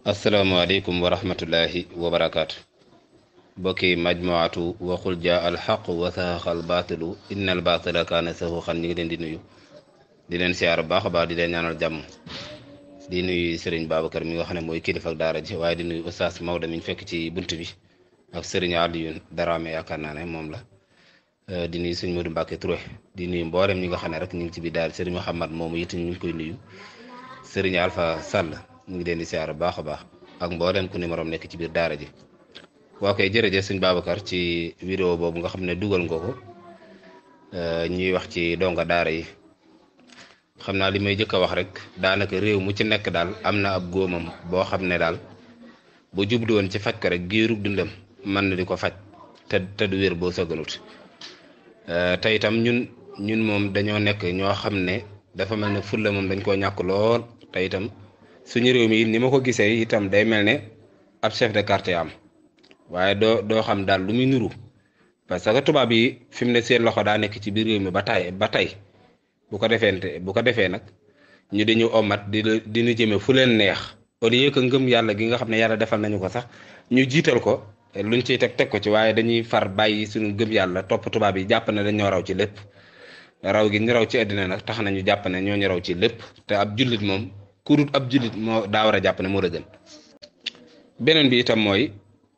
asalaamaaleykum wa rahmatullahi wa barakaatu bokki majmuatu waxul jaa alxaq wa saxaqa albaatilu inna albaatila kaana saxuxan ñu ngi leen di nuyu di leen siyaar bu baax a baax di leen ñaanal jàmm di nuyu Serigne Babacar mi nga xam ne mooy kilifa ak daara ji waaye di nuyu Oustaz Maodo mi ñu fekk ci bunt bi ak Serigne Alioune Darame yaakaar naa ne moom la di nuyu sëñ Modou Mbacke Touré di nuyu mboolem ñi nga xam ne rek ñu ngi ci biir daal Serigne Mouhamad moomu it ñu ngi koy nuyu Serigne Alpha Sall ñu ngi leen di siyaar bu baax a baax ak mboolem ku numéro nekk ci biir daara ji. waa kay jërëjëf sëñ Babacar ci vidéo boobu nga xam ne dugal nga ko ñuy wax ci donga daara yi xam naa li may jëkk a wax rek daanaka réew mu ci nekk daal am na ab góomam boo xam ne daal bu jublu woon ci faj ko rek giirug dundam mën na di ko faj te te du wér boo sëgganut te itam ñun ñun moom dañoo nekk ñoo xam ne dafa mel ne fulla moom dañ koo ñàkk lool te itam suñu réew mi ni ma ko gisee itam day mel ne ab chef de quartier am waaye doo doo xam daal lu muy nuru parce que tubaab yi fi mu ne seen loxo daa nekk ci biir réew mi ba tay ba tey bu ko defee bu ko defee nag ñu dañu omat di di ñu jëme fu leen neex au lieu que ngëm yàlla gi nga xam ne yàlla defal nañu ko sax ñu jiital ko luñ ciy teg teg ko ci waaye dañuy far bàyyi suñu ngëm yàlla topp tubaab yi jàpp ne dañoo raw ci lépp raw gi ñu raw ci àddina nag tax nañu jàpp ne ñoo ñu raw ci lépp te ab jullit moom kurut ab jullit moo daa war a jàpp ne moo la gën beneen bi itam mooy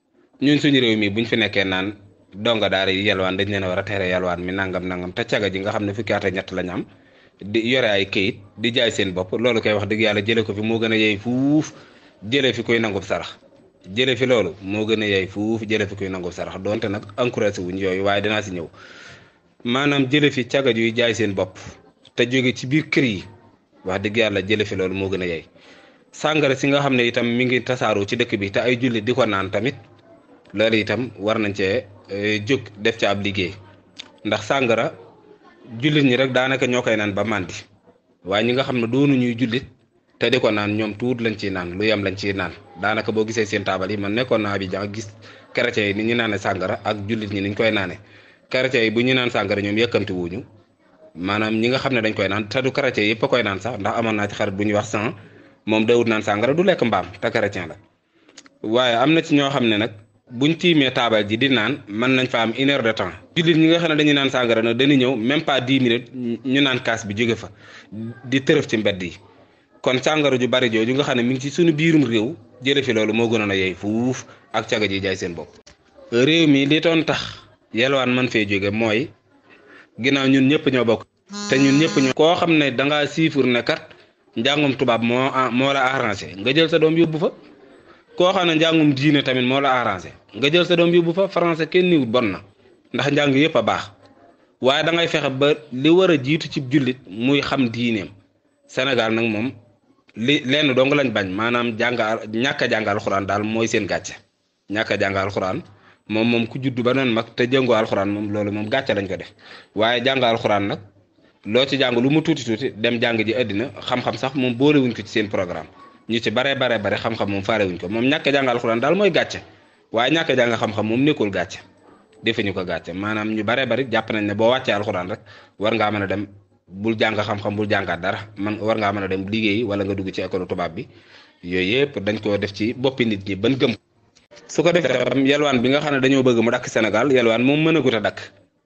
ñun suñu réew mi buñ fi nekkee naan donga daara yi yalwaan dañ leen a war a tere yalwaan mi nangam nangam te caga ji nga xam ne fukki at ak ñett lañ am di yore ay këyit di jaay seen bopp loolu koy wax dëgg yàlla jële ko fi moo gën a yey fuuf jële fi koy nangub sarax jële fi loolu moo gën a yey fuuf jële fi koy nangub sarax donte nag encouragé wuñ yooyu waaye dinaa si ñëw maanaam jële fi caga yuy jaay seen bopp te jóge ci biir kër yi wax dëgg yàlla jële fi loolu moo gën a yey sàngara si nga xam ne itam mi ngi tasaaroo ci dëkk bi te ay jullit di ko naan tamit loolu itam war nañ cee jóg def ca ab liggéey ndax sàngara jullit ñi rek daanaka ñoo koy naan ba màndi waaye ñi nga xam ne doonu ñuy jullit te di ko naan ñoom tuut lañ ciy naan lu yem lañ ciy naan daanaka boo gisee seen taabal yi man nekkoon naa bi jàng gis chrétien yi ni ñu naane sàngara ak jullit ñi niñ koy naane chrétien yi bu ñu naan sàngara ñoom yëkkamti wuñu maanaam ñi nga xam ne dañ koy naan te du chrétien yëpp a koy naan sax ndax amoon naa ci xarit bu ñuy wax san moom dawut naan sàngara du lekk mbaam te chrétien la waaye am na ci ñoo xam ne nag buñ tiimee taabal ji di naan mën nañ fa am une heure de temps jullit ñi nga xam ne dañuy naan sàngara nag dañuy ñëw même pas dix minutes ñu naan kaas bi jóge fa di tërëf ci mbedd yi kon sàngara ju bari jooju nga xam ne mi ngi ci suñu biirum réew jële fi loolu moo gënoon a yey fuuf ak caga ji jaay seen bopp réew mi li doon tax yelwaan man fee jóge mooy ginnaaw ñun ñëpp ñoo bokk te ñun ñëpp ñoo koo xam ne dangaa siifur ne kat njàngum tubaab moo moo la arrangé nga jël sa doom yóbbu fa koo xam ne njàngum diine tamit moo la arrangé nga jël sa doom yóbbu fa français kenn niwut bon na ndax njàng yëpp a baax waaye da ngay fexe ba li war a jiitu ci jullit muy xam diineem Sénégal nag moom li lenn dong lañ bañ maanaam jàng ñàkk a jàng alxuraan daal mooy seen gàcce ñàkk a jàng alxuraan moom moom ku juddu ba noonu mag te jëngoo alxuraan moom loolu moom gàcce lañ ko def waaye jàng alxuraan nag loo ci jàng lu mu tuuti tuuti dem jàng ji àddina xam-xam sax moom boolewuñ ko ci seen programme ñu ci bare bare bare xam-xam moom faarewuñ ko moom ñàkk a jàng alxuraan daal mooy gàcce waaye ñàkk a jàng xam-xam moom nekkul gàcce defuñu ko gàcce maanaam ñu bare bari jàpp nañ ne boo wàccee alxuraan rek war ngaa mën a dem bul jàng xam-xam bul jàngaat dara man war ngaa mën a dem liggéeyi wala nga dugg ci école tubaab bi yooyu yëpp dañ koo def ci boppi nit ñi ban gëm su ko defee tam yelwaan bi nga xam ne dañoo bëgg mu dakk Sénégal yelwaan moom mën a gut a dakk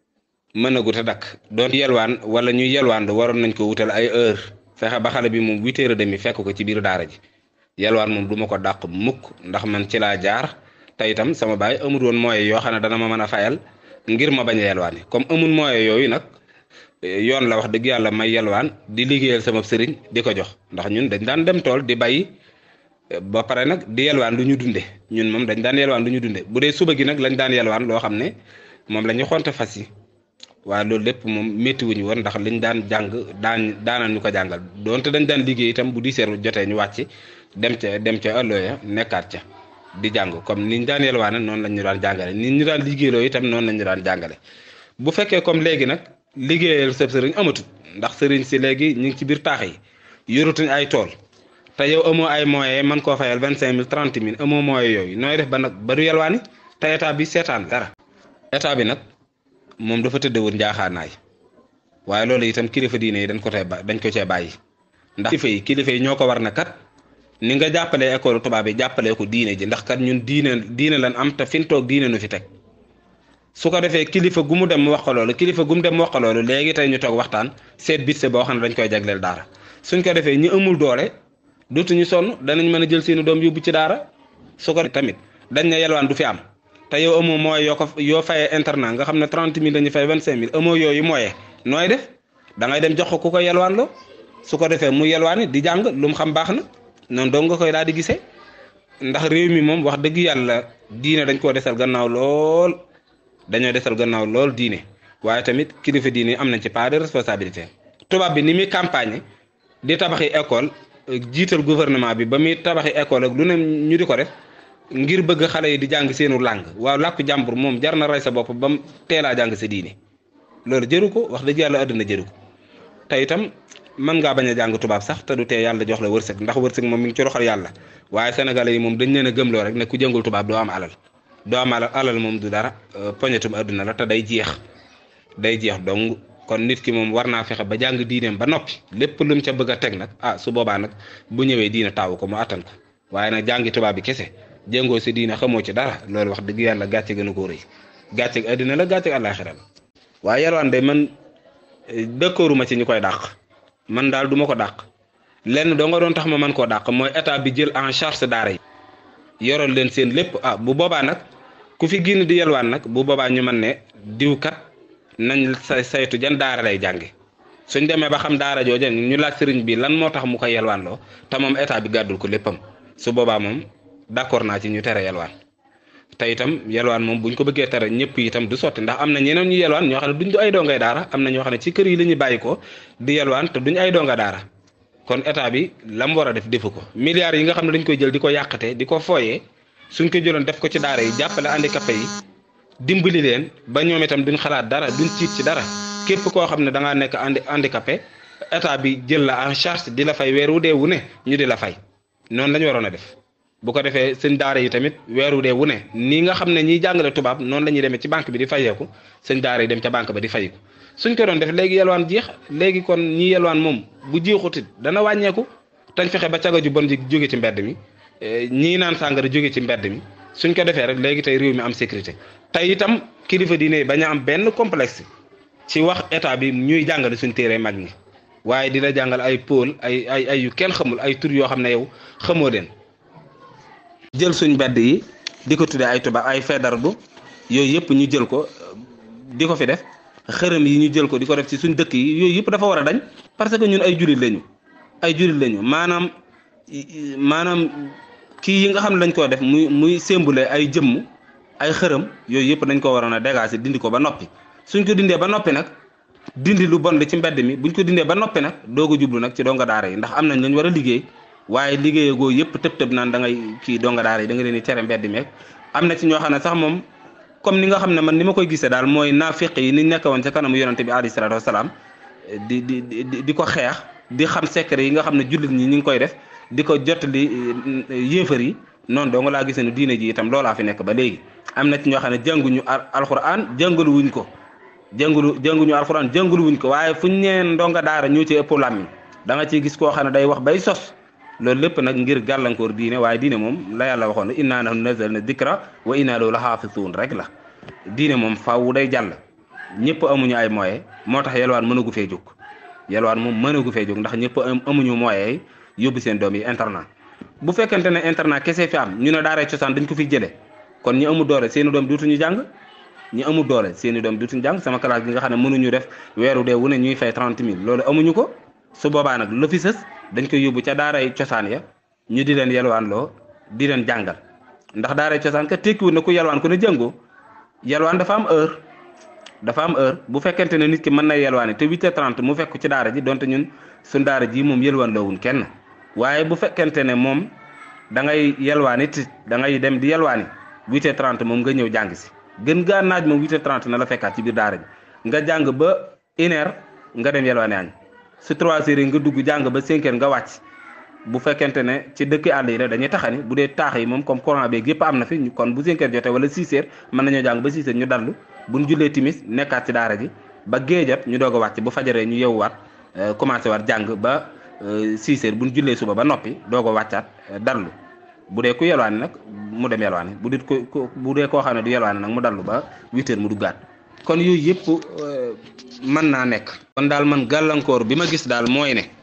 mën a gut a dakk doon yelwaan wala ñuy yelwaan waroon nañ ko wutal ay heure fexe ba xale bi moom huit heures et demi fekk ko ci biir daara ji yelwaan moom du ma ko dàq mukk ndax man ci laa jaar te itam sama baay amul woon moyen yoo xam ne dana ma mën a fayal ngir ma bañ a yelwaani comme amul moyen yooyu nag yoon la wax dëgg yàlla may yelwaan di liggéeyal sama sëriñ di ko jox ndax ñun dañ daan dem tool di bay ba pare nag di yelwaan lu ñu dunde ñun moom dañ daan yelwaan lu ñu dunde bu dee suba gi nag lañ daan yelwaan loo xam ne moom la ñu xonte fas yi waaye loolu lépp moom métti wuñu woon ndax liñ daan jàng daan daanaan ñu ko jàngal donte dañ daan liggéey itam bu di seer jotee ñu wàcc dem ca dem ca ëllëya nekkaat ca di jàng comme niñ daan yelwaane noonu lañ ñu daan jàngale ni ñu daan liggéeyloo itam noonu lañ ñu daan jàngale bu fekkee comme léegi nag liggéeyal sa sëriñ amatut ndax sëriñ si léegi ñu ngi ci biir taax yi yoratuñ ay tool te yow amoo ay moyens man koo fayal vingt cinq mille trente mille amoo moyens yooyu nooy def ba nag ba du yelwaani te état bi seetaan dara état bi nag moom dafa tëddewoon njaaxaanaay waaye loolu itam kilifa diine yi dañ ko tee ba dañ ko cee bàyyi ndax kilifa yi kilifa yi ñoo ko war na kat ni nga jàppalee école tubaab yi jàppalee ko diine ji ndax kat ñun diine diine lan am te fi ñu toog diine nu fi teg su ko defee kilifa gu mu dem mu wax ko loolu kilifa gu mu dem mu wax ko loolu léegi tey ñu toog waxtaan seet bitse boo xam ne dañ koy jagleel daara suñ ko defee ñi amul doole dootuñu sonn danañ mën a jël seeni doom yóbbu ci daara su ko tamit dañ ne yelwaan du fi am te yow amoo mooy yoo ko yoo fayee internat nga xam ne trente mille dañuy fay vingt cinq mille amoo yooyu mooyee nooy def da ngay dem jox ko ku ko yelwaan loo su ko defee mu yelwaani di jàng lu mu xam baax na noonu dong nga koy daal di gisee ndax réew mi moom wax dëgg yàlla diine dañ koo desal gannaaw lool dañoo desal gannaaw lool diine waaye tamit kilifa diine am nañ ci part de responsabilité tubaab bi ni muy campagne di tabaxi école jiital gouvernement bi ba muy tabaxi école ak lu ne ñu di ko def ngir bëgg xale yi di jàng seenu làng waaw làkku jàmbur moom jar na rey sa bopp ba mu teelaa jàng sa diine loolu jëru ko wax dëgg yàlla àdduna jëru ko te itam mën ngaa bañ a jàng tubaab sax te du tee yàlla jox la wërsëg ndax wërsëg moom mi ngi ci loxol yàlla waaye sénégalais yi moom dañ leen a gëmloo rek ne ku jëngul tubaab doo am alal doo am alal alal moom du dara poñetum àdduna la te day jeex day jeex dong kon nit ki moom war naa fexe ba jàng diineem ba noppi lépp lu mu ca bëgg a teg nag ah su boobaa nag bu ñëwee diine taawu ko mu attan ko waaye nag jàngi tubaab bi kese jëngoo si diine xamoo ci dara loolu wax dëgg yàlla gàcce gën a koo rëy gàcce àddina la gàcce àllaaxira la waaye yalwaan de man dëkkooruma ci ñu koy dàq man daal du ma ko dàq lenn doo nga doon tax ma mën koo dàq mooy état bi jël en charge daara yi yoral leen seen lépp ah bu boobaa nag ku fi génn di yalwaan nag bu boobaa ñu mën ne diw kat nañ say saytu jan daara lay jànge suñ demee ba xam daara jooja ñu laaj sëriñ bi lan moo tax mu koy yalwaan loo te moom état bi gàddul ko léppam su boobaa moom d'accord naa ci ñu tere yalwaan te itam yelwaan moom buñ ko bëggee tere ñëpp itam du sotti ndax am na ñeneen ñu yelwaan ñoo xam ne duñ ay dongay daara am na ñoo xam ne ci kër yi la ñuy bàyyi ko di yelwaan te duñ ay donga daara kon état bi la mu war a def defu ko milliards yi nga xam ne dañ koy jël di ko yàqate di ko fooyee suñ ko jëloon def ko ci daara yi jàppale handicapé yi dimbali leen ba ñoom itam duñ xalaat dara duñ tiit ci dara képp koo xam ne da ngaa nekk handi handicapé état bi jël la en charge di la fay weer wu dee wu ne ñu di la fay noonu la ñu waroon a def. bu ko defee sëñ daara yi tamit weeru dee wu ne nii nga xam ne ñiy jàngale tubaab noonu la ñuy demee ci banque bi di fayeeku sëñ daara yi dem ca banque ba di fayiku suñ ko doon def léegi yelwaan jeex léegi kon ñi yelwaan moom bu jeexutit dana wàññeeku tañ fexe ba caga ju bon ji jóge ci mbedd mi ñii naan sàngara jóge ci mbedd mi suñ ko defee rek léegi tey réew mi am sécurité tey itam kilifa diine bañ a am benn complexe ci wax état bi ñuy jàngale suñ téere mag ñi waaye dina jàngal ay pôle ay ay ay yu kenn xamul ay tur yoo xam ne yow xamoo leen jël suñ mbedd yi di ko tuddee ay tubaab ay fedardu yooyu yëpp ñu jël ko di ko fi def xërëm yi ñu jël ko di ko def ci suñ dëkk yi yooyu yëpp dafa war a dañ parce que ñun ay julit lañu ay julit lañu maanaam maanaam kii yi nga xam ne dañ koo def muy muy sémbule ay jëmm ay xërëm yooyu yëpp dañ ko waroon a dégager dindi ko ba noppi suñ ko dindee ba noppi nag dindi lu bon li ci mbedd mi buñ ko dindee ba noppi nag doog a jublu nag ci donga daara yi ndax am nañ lañ war a liggéey waaye liggéeyee goo yëpp tëb tëb naan da ngay kii donga daara yi da nga leen di tere mbedd meeg am na ci ñoo xam ne sax moom comme ni nga xam ne man ni ma koy gisee daal mooy naafiq yi ni nekk woon ca kanamu yonante bi alayhi salaatu wasalaam di di di di ko xeex di xam secret yi nga xam ne jullit ñi ñu ngi koy def di ko jottali yéefar yi noonu doo nga laa gisee ne diine ji itam loolaa fi nekk ba léegi am na ci ñoo xam ne jànguñu alxuraan jàngalu wuñ ko jàngalu jànguñu alxuraan jàngalu wuñ ko waaye fuñ ñeen ndonga daara ñoo ci ëpp làmmiñ da nga ciy gis koo xam ne day wax bay sos loolu lépp nag ngir gàllankoor diine waaye diine moom la yàlla waxoon ne innaa nahnu nazzalna dikra wa innaa lahu lahaafizuun rek la diine moom faaw day jàll ñëpp amuñu ay moyens moo tax yelwaan mënagu fee jóg yelwaan moom mënagu fee jóg ndax ñëpp amuñu moyens yóbbu seen doom yi internat bu fekkente ne internat kese fi am ñu ne daaray cosaan dañ ko fi jëlee kon ñi amul doole seeni doom duutuñu jàng ñi amul doole seeni doom duutuñu jàng sama classe gi nga xam ne mënuñu def weeru dee wu ne ñuy fay trente mille loolu amuñu ko su boobaa nag la fi sës dañ koy yóbbu ca daaray cosaan ya ñu di leen yelwaan loo di leen jàngal ndax daaray cosaan ka tekkiwul na ku yelwaan ku ne jàngoo yelwaan dafa am heure dafa am heure bu fekkente ne nit ki mën na yelwaani te huit heures trente mu fekk ci daara ji donte ñun suñ daara ji moom yelwaan loowun kenn waaye bu fekkente ne moom da ngay yelwaani it da ngay dem di yelwaani huit heures trente moom nga ñëw jàng si gën gaa naaj moom huit heures trente na la fekkaat ci biir daara ji nga jàng ba une heure nga dem yelwaani añ su trois heures yi nga dugg jàng ba cinq heures nga wàcc bu fekkente ne ci dëkk àll yi la dañuy taxani bu dee taax yi moom comme courant beeg yëpp am na fi kon bu cinq heures jotee wala six heures mën nañoo jàng ba six heures ñu dallu buñ jullee timis nekkaat ci daara ji ba géejat ñu doog a wàcc bu fajaree ñu yewwaat commencé waat jàng ba six heures bu ñu jullee suba ba noppi doo ko wàccaat dallu bu dee ku yelwaani nag mu dem yelwaani bu dit ko bu dee koo xam ne du yelwaani nag mu dallu ba huit heures mu duggaat kon yooyu yëpp mën naa nekk kon daal man gàllankoor bi ma gis daal mooy ne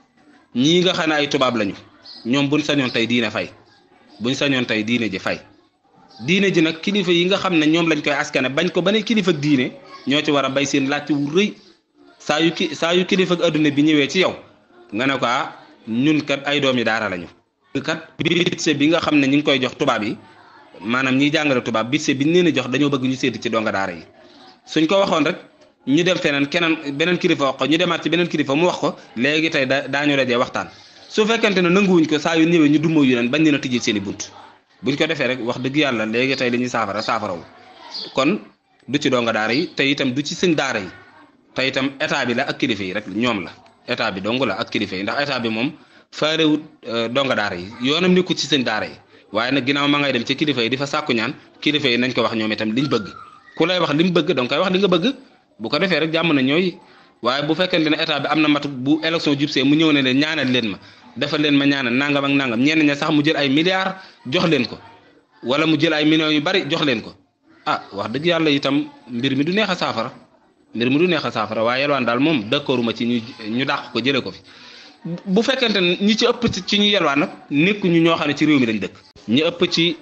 ñii nga xam ne ay tubaab lañu ñoom buñ sañoon tey diine fay buñ sañoon tey diine ji fay diine ji nag kilifa yi nga xam ne ñoom lañ koy askane bañ ko ba ne kilifa ak diine ñoo ci war a bay seen laajte wu rëy saa yu ki saa yu kilifa ak adduna bi ñëwee ci yow nga ne ko ah ñun kat ay doomi daara lañu. kat budget bi nga xam ne ñu ngi koy jox tubaab yi maanaam ñiy jàngale tubaab budget bi ñu leen a jox dañoo bëgg ñu sédd ci donga daara yi suñ ko waxoon rek ñu dem feneen keneen beneen kilifa wax ko ñu demaat ci beneen kilifa mu wax ko léegi tey da daañu dajee waxtaan su fekkente ne nanguwuñ ko saa yu ñëwee ñu dummoo yu neen bañ leen a tijjil seen i bunt buñ ko defee rek wax dëgg yàlla léegi tey li ñuy saafara saafarawu kon du ci donga daara yi te itam du ci sëñ daara yi te itam état bi la ak kilifa yi rek ñoom la état bi dong la ak kilifa yi ndax état bi moom faarewut donga daara yi yoonam nekku ci sëñ daara yi waaye nag ginnaaw ma ngay dem ci kilifa yi di fa sàkku ñaan kilifa yi nañ ko wax ñoom itam liñ bëgg ku lay wax li mu bëgg danga koy wax li nga bëgg bu ko defee rek jàmm na ñooy waaye bu fekkente ne état bi am na matu bu élection jubsee mu ñëw ne leen ñaanal leen ma defal leen ma ñaanal nangam ak nangam ñenn ña sax mu jël ay milliards jox leen ko wala mu jël ay millions yu bari jox leen ko ah wax dëgg yàlla itam mbir mi du neex a saafara mbir mi du neex a saafara waaye yelwaan daal moom d'accorduma ci ñu ñu dàq ko jëlee ko fi bu fekkente ne ñi ci ëpp ci ñu yelwaan nag nekkuñu ñoo xam ne ci réew mi lañ dëkk ñi ëpp ci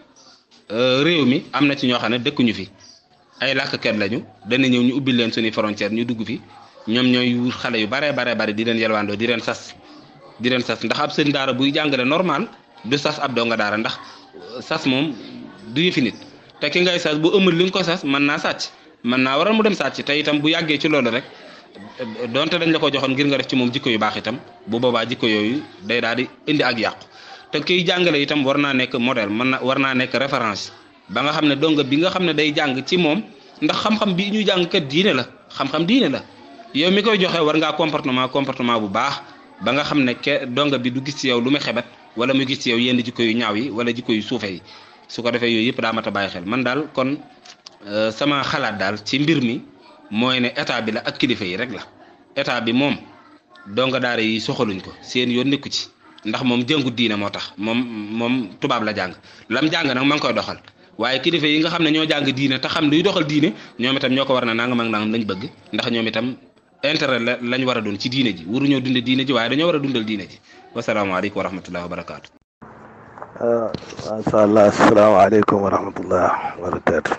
réew mi am na ci ñoo xam ne dëkkuñu fi ay làkkat lañu dana ñëw ñu ubbil leen suñuy frontière ñu dugg fi ñoom ñooy wut xale yu baree baree bari di leen yelwaandoo di leen sas di leen sas ndax ab sëñ daara buy jàngale normal du sas ab donga daara ndax sas moom du yëfi nit te ki ngay sas bu ëmul li nga ko sas mën naa sàcc mën naa waral mu dem sàcc te itam bu yàggee ci loolu rek donte dañ la ko joxoon ngir nga def ci moom jikko yu baax itam bu boobaa jikko yooyu day daal di indi ak yàqu te kiy jàngale itam war naa nekk modèle mën na war naa nekk référence ba nga xam ne donga bi nga xam ne day jàng ci moom ndax xam-xam bi ñuy jàng kat diine la xam-xam diine la yow mi koy joxe war ngaa comportement comportement bu baax ba nga xam ne ke donga bi du gis ci yow lu muy xebet wala mu gis ci yow yenn jikko yu ñaaw yi wala jikko yu suufe yi su ko defee yooyu yëpp daa mat a bàyyi xel man daal kon sama xalaat daal ci mbir mi mooy ne état bi la ak kilifa yi rek la état bi moom donga daara yi soxaluñ ko seen yoon nekku ci ndax moom jëngu diine moo tax moom moom tubaab la jàng lam jàng nag ma ngi koy doxal waaye kilifa yi nga xam ne ñoo jàng diine te xam luy doxal diine ñoom itam ñoo ko war na nangam ak nangam lañ bëgg ndax ñoom itam intérêt la lañ war a doon ci diine ji waruñoo dunde diine ji waaye dañoo war a dundal diine ji wasalaamaaleykum wa rahmatullahi wa barakaatu. macha allah asalaamaaleykum wa rahmatullah wa barakaatu.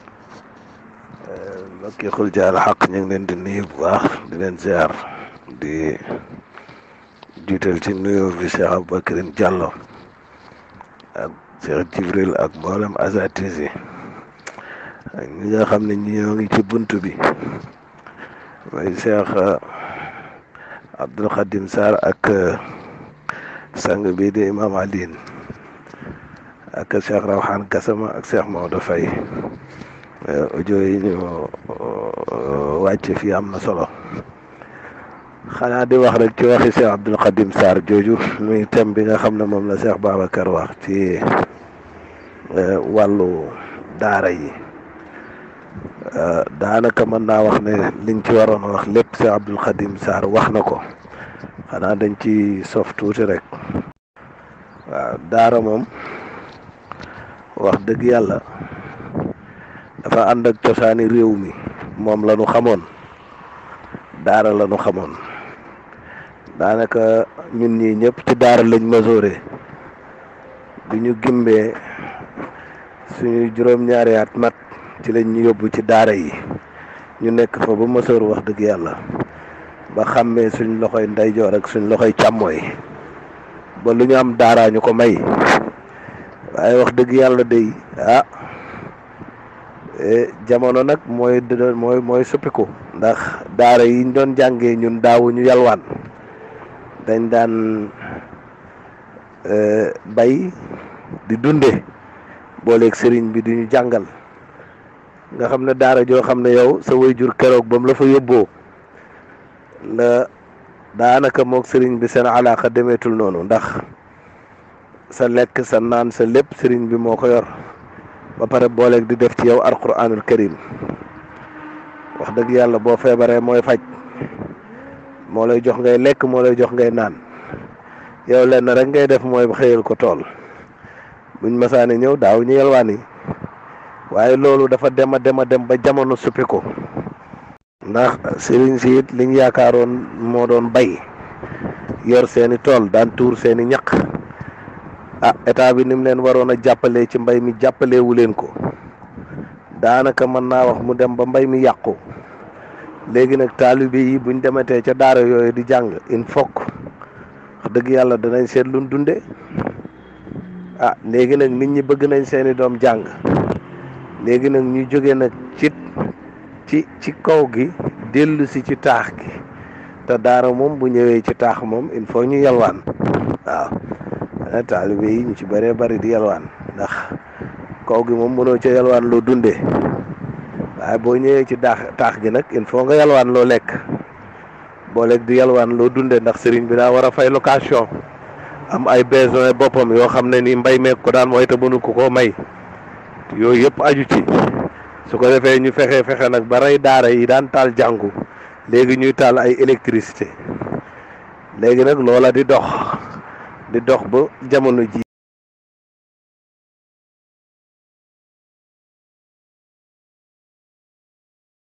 mbokki xul jaal xaq ñu ngi leen di nuyu bu baax di leen ziar di jiital ci nuyoo bi Cheikh Aboubacrine Diallo ak Cheikh Jibril ak mboolem asatis yi ak ñi nga xam ne ñoo ngi ci bunt bi mooy Cheikh Abdul Khadim Sarr ak sang bi di Imam Alioune ak Cheikh Rawhan Gassama ak Cheikh Maodo Faye audio yi ñu wàcce fii am na solo xanaa di wax rek ci waxi Cheikh Abdul Khadim Sarr jooju muy thème bi nga xam ne moom la Cheikh Babacar wax ci wàllu daara yi daanaka mën naa wax ne liñ ci waroon wax lépp Cheikh Abdul Khadim Sarr wax na ko xanaa dañ ci sof tuuti rek waaw daara moom wax dëgg yàlla dafa ànd ak cosaani réew mi moom la ñu xamoon daara la ñu xamoon daanaka ñun ñii ñëpp ci daara lañ masoore bi ñu gimbee suñu juróom-ñaari at mat ci lañ ñu yóbbu ci daara yi ñu nekk fa ba masoor wax dëgg yàlla ba xàmmee suñ loxoy ndeyjoor ak suñ loxoy càmmooy ba lu ñu am daaraa ñu ko may waaye wax dëgg yàlla day ah jamono nag mooy mooy mooy suppiku ndax daara yi ñu doon jàngee ñun daawuñu yalwaan dañ daan bay di dunde booleeg sëriñ bi di ñu jàngal nga xam ne daara joo xam ne yow sa waajur keroog ba mu la fa yóbboo la daanaka moog sëriñ bi seen alaaka demeetul noonu ndax sa lekk sa naan sa lépp sëriñ bi moo ko yor ba pare booleeg di def ci yow alquranul karim wax dëgg yàlla boo feebaree mooy faj moo lay jox ngay lekk moo lay jox ngay naan yow lenn rek ngay def mooy xëyal ko tool buñ masaane ñëw daaw ñu yalwaani waaye loolu dafa dem a dem a dem ba jamono suppi ko ndax sëriñ si it liñ yaakaaroon moo doon bay yor seeni tool daan tuur seeni ñaq ah état bi ni mu leen waroon a jàppalee ci mbay mi jàppalewu leen ko daanaka mën naa wax mu dem ba mbay mi yàqu léegi nag taalibe yi buñ dematee ca daara yooyu di jàng il faut wax dëgg yàlla danañ seet luñ dunde ah léegi nag nit ñi bëgg nañ seeni doom jàng léegi nag ñu jóge nag ci ci ci kaw gi dellu si ci taax gi te daara moom bu ñëwee ci taax moom il faut ñu yalwaan waaw taalibe yi ñu ci bëree bëri di yalwaan ndax kaw gi moom mënoo ca yalwaan loo dundee waaye boo ñëwee ci daax taax gi nag il faut nga yalwaan loo lekk boo lekk di yalwaan loo dundee ndax sëriñ bi daa war a fay location am ay besoin boppam yoo xam ne ni mbay meek ko daan mooy te mënu ko koo may yooyu yëpp aju ci su ko defee ñu fexe fexe nag ba rey daara yi daan taal jàngu léegi ñuy taal ay électricité léegi nag loola di dox di dox ba jamono ji